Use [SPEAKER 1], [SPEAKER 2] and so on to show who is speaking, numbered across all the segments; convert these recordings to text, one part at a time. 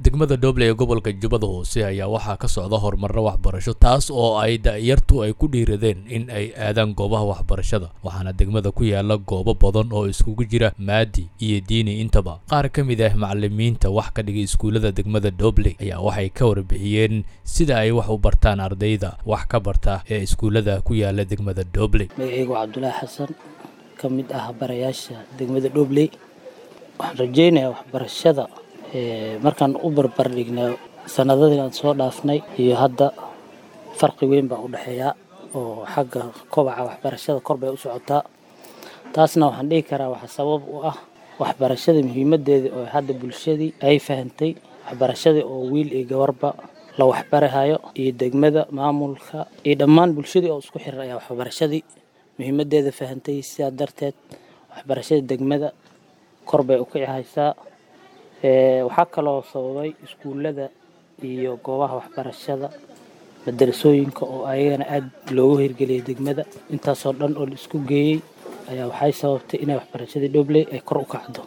[SPEAKER 1] degmada dhoble ee gobolka jubbada hoose ayaa waxaa ka socda horumarro waxbarasho taas oo ay da'yartu ay ku dhiiradeen in ay aadaan goobaha waxbarashada waxaana degmada ku yaala goobo badan oo iskugu jira maadi iyo diini intaba qaar ka mid ah macalimiinta wax ka dhigay iskuullada degmada dhoble ayaa waxay ka warbixiyeen sida ay wax u bartaan ardayda wax ka barta ee iskuullada ku yaala degmada dhoble
[SPEAKER 2] magacaygu cabdulaahi xasan ka mid ah barayaasha degmada dhobley waxaan rajeynayaa waxbarashada markaan u barbardhignay sanadadii aan soo dhaafnay iyo hadda farqi weyn baa u dhexeeyaa oo xagga kobaca waxbarashada kor bay u socotaa taasna waxaan dhihi karaa waxaa sabab u ah waxbarashada muhiimadeeda oo hadda bulshadii ay fahantay waxbarashadii oo wiil iyo gabarba la waxbarahayo iyo degmada maamulka iyo dhammaan bulshadii oo isku xiran ayaa waxbarashadii muhiimadeeda fahantay sidaa darteed waxbarashada degmada kor bay u kici haysaa waxaa kaloo sababay iskuullada iyo goobaha waxbarashada madarasooyinka oo ayagana aada loogu hirgeliyay degmada intaasoo dhan oo la isku geeyey ayaa waxay sababtay inay waxbarashadii dhobley ay kor u kacdo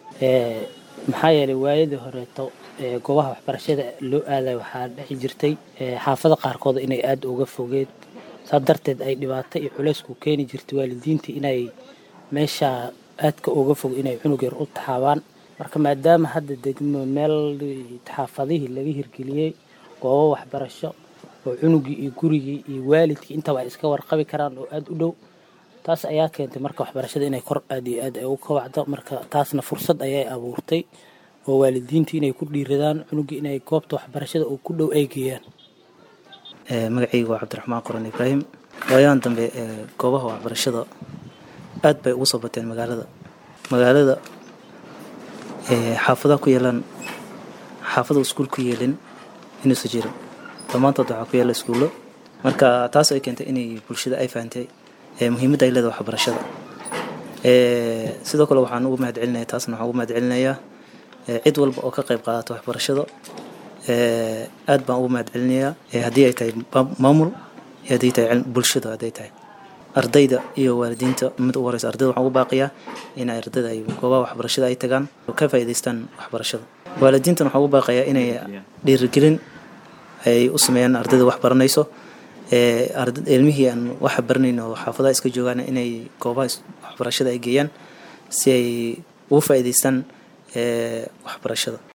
[SPEAKER 2] maxaa yeelay waayadii horeeto goobaha waxbarashada loo aaday waxaa dhexi jirtay xaafada qaarkood inay aada uga fogeen saa darteed ay dhibaato iyo culeysku keeni jirtay waalidiintii inay meesha aadka uga fog inay cunug yar u taxaabaan marka maadaama hadda degmo meel xaafadihii laga hirgeliyey goobo waxbarasho oo cunugii iyo gurigii iyo waalidkii intaba ay iska warqabi karaan oo aada u dhow taas ayaa keentay marka waxbarashada inay kor aad iyo aad ay u kabacdo marka taasna fursad ayay abuurtay oo waalidiintii inay ku dhiiradaan cunugii inay goobta waxbarashada oo ku dhow ay geeyaan
[SPEAKER 3] magacaygu waa cabdiraxmaan qoran ibraahim waayahan dambe goobaha waxbarashada aad bay ugu soo bateen magaalada magaalada xaafadaha ku yeelaan xaafada iskuul ku yeelin inuusa jirin dhammaantood waxaa ku yaala iskuullo marka taas ay keentay inay bulshada ay fahantay muhiimadda ay leedahay waxbarashada sidoo kale waxaan ugu mahad celinaya taasna waxaan ugu mahad celinayaa cid walba oo ka qayb qaadata waxbarashada aad baan ugu mahad celinayaa haddii ay tahay maamul iyo haddii tahay bulshada hadday tahay ardayda iyo waalidiinta mid ugu horeysa ardayda waxaan ugu baaqiyaa in ardayda ay goobaha waxbarashada ay tagaan oo ka faa'iidaystaan waxbarashada waalidiintana waxaan ugu baaqayaa inay dhiirigelin ay u sameeyaan ardayda wax baranayso ilmihii aan waxa baranayn oo xaafadaha iska joogaan inay goobaha waxbarashada ay geeyaan si ay ugu faa'iidaystaan waxbarashada